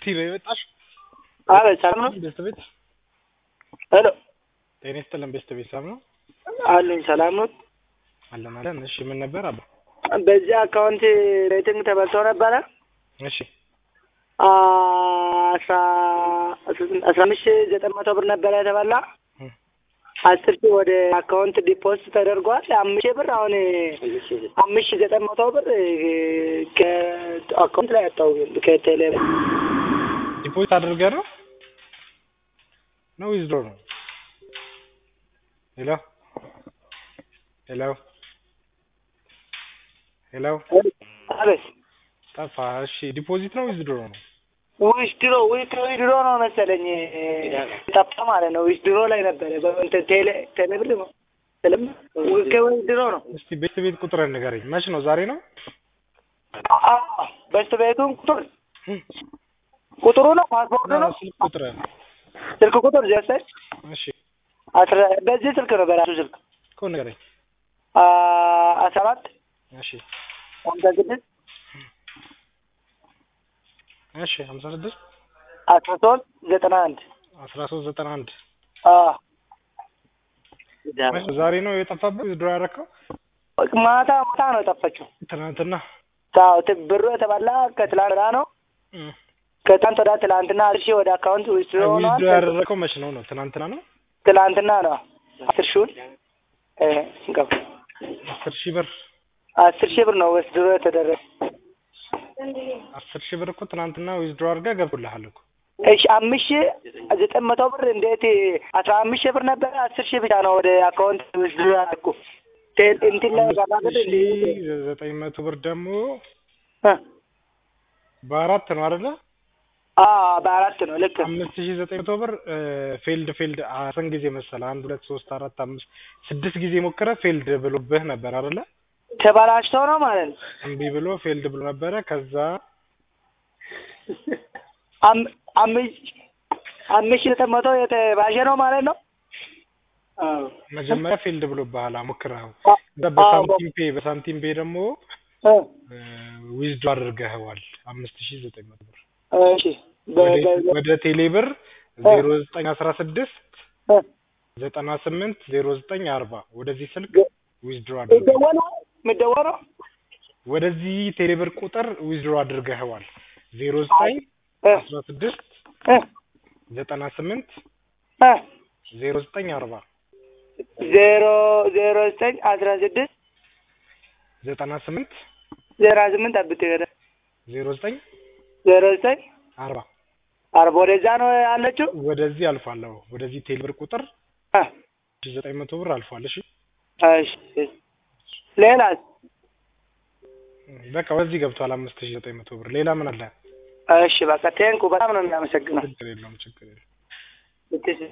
ቲ ነው የመጣሽ? አቤት ሰላም ነው? ቤስት ቤት ሄሎ ጤና ይስጥልን። ቤስት ቤት ሰላም ነው አሉኝ። ሰላም ነው? አለን አለን። እሺ ምን ነበር አባ? በዚህ አካውንት ሬቲንግ ተበልቶ ነበረ እሺ አስራ አስራ አምስት ሺህ ዘጠኝ መቶ ብር ነበረ የተበላ አስር ሺህ ወደ አካውንት ዲፖዚት ተደርጓል። አምስት ሺህ ብር አሁን አምስት ሺህ ዘጠኝ መቶ ብር ከአካውንት ላይ ያጣው ከቴሌ ዲፖዚት አድርገህ ነው ነው ዊዝድሮ ነው? ሄሎ ሄሎ ሄሎ አቤት ጠፋ። እሺ ዲፖዚት ነው ዊዝድሮ ነው? ዊዝድሮ ዊዝድሮ ነው መሰለኝ ጠፋ ማለት ነው። ዊዝድሮ ላይ ነበረ በእንትን ቴሌ ቴሌ ብር ነው ስለም ከዊዝድሮ ነው። እስቲ ቤት ቤት ቁጥር ንገረኝ። መች ነው? ዛሬ ነው? በስት ቤቱን ቁጥር ቁጥሩ ነው ፓስፖርቱ ነው ስልክ ቁጥር ስልክ ቁጥር ዘሰች እሺ አስራ በዚህ ስልክ ነው በራሱ ስልክ እኮ ንገረኝ። አስራ አራት እሺ ሀምሳ ስድስት እሺ ሀምሳ ስድስት አስራ ሶስት ዘጠና አንድ አስራ ሶስት ዘጠና አንድ አዎ መች ነው? ዛሬ ነው የጠፋበት ዊዝድሮ ያደረከው? ማታ ማታ ነው የጠፋችው። ትናንትና አዎ ት- ብሩ የተባላ ከትላንት ወዲያ ነው። እም። ከትላንት ወዲያ ትላንትና አስር ሺህ ወደ አካውንት ዊዝድሮ ሆኗል። ዊዝድሮ ያደረከው መች ነው ነው? ትናንትና ነው? ትላንትና ነው አስር ሺውን እ ገባ አስር ሺህ ብር አስር ሺህ ብር ነው ዊዝድሮ የተደረገ። አስር ሺህ ብር እኮ ትናንትና ዊዝድሮ አድርገህ ገብቶልሃል እኮ እሺ አምስት ሺህ ዘጠኝ መቶ ብር እንዴት አስራ አምስት ሺህ ብር ነበረ አስር ሺህ ብቻ ነው ወደ አካውንት ዊዝድሮ ያደረኩ ቴ- እንትን ላይ ገባ አምስት ሺህ ዘጠኝ መቶ ብር ደግሞ እ በአራት ነው አይደለ? አዎ በአራት ነው ልክ ነው። አምስት ሺህ ዘጠኝ መቶ ብር ፌልድ ፌልድ ስንት ጊዜ መሰለህ? አንድ ሁለት ሶስት አራት አምስት ስድስት ጊዜ ሞክረህ ፌልድ ብሎብህ ነበር አይደለ? ተበላሽቶ ነው ማለት ነው። እምቢ ብሎ ፌልድ ብሎ ነበረ። ከዛ አም- አምስት አምስት ሺህ ዘጠኝ መቶ የተባሸ ነው ማለት ነው። አዎ መጀመሪያ ፌልድ ብሎብሃል ሞክረኸው። አ- ከዛ በሳንቲም ፔ በሳንቲም ፔ ደግሞ እ ዊዝድሮ አድርገኸዋል አምስት ሺህ ዘጠኝ መቶ ብር እሺ በ- ወደ- በ- ወደ ቴሌ ብር ዜሮ ዘጠኝ አስራ ስድስት እ ዘጠና ስምንት ዜሮ ዘጠኝ አርባ ወደዚህ ስልክ ገ- ዊዝድሮ አድርገህ የሚደወለው የሚደወለው ወደዚህ ቴሌብር ቁጥር ዊዝድሮ አድርገኸዋል ዜሮ ዘጠኝ እ አስራ ስድስት እ ዘጠና ስምንት እ ዜሮ ዘጠኝ አርባ ዜሮ ዜሮ ዘጠኝ አስራ ስድስት ዘጠና ስምንት ዜሮ ስምንት አብት ሄደ ዜሮ ዘጠኝ ዜሮ ዘጠኝ አርባ አርባ ወደዛ ነው ያለችው። ወደዚህ አልፏለሁ ወደዚህ ቴሌብር ቁጥር እ ሺህ ዘጠኝ መቶ ብር አልፏል እሺ እሺ ሌላስ? በቃ ወደዚህ ገብቷል አምስት ሺህ ዘጠኝ መቶ ብር ሌላ ምን አለ እሺ በቃ ቴንኩ በጣም ነው የሚያመሰግነው። ችግር የለውም ችግር የለውም